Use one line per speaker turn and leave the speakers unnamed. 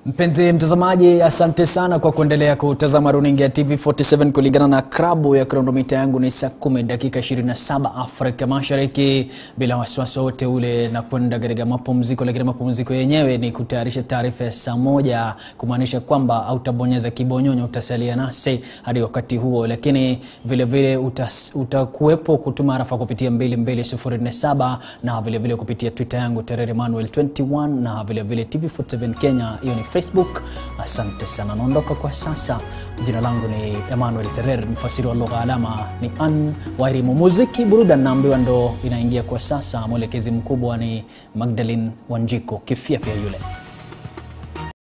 Mpenzi mtazamaji, asante sana kwa kuendelea kutazama runinga ya TV47. Kulingana na krabu ya kronomita yangu ni saa 10 dakika 27 Afrika Mashariki, bila wasiwasi wote ule na kwenda katika mapumziko, lakini mapumziko yenyewe ni kutayarisha taarifa ya saa moja, kumaanisha kwamba hautabonyeza kibonyonyo, utasalia nasi hadi wakati huo, lakini vilevile utakuwepo kutuma arafa kupitia 22047 na vilevile vile kupitia Twitter yangu Terere Manuel 21 na vilevile TV47 Kenya, hiyo ni Facebook. Asante sana, naondoka kwa sasa. Jina langu ni Emmanuel Terer, mfasiri wa lugha alama ni Ann Wairimu. Muziki burudani naambiwa ndo inaingia kwa sasa. Mwelekezi mkubwa ni Magdalene Wanjiko, kifyafya yule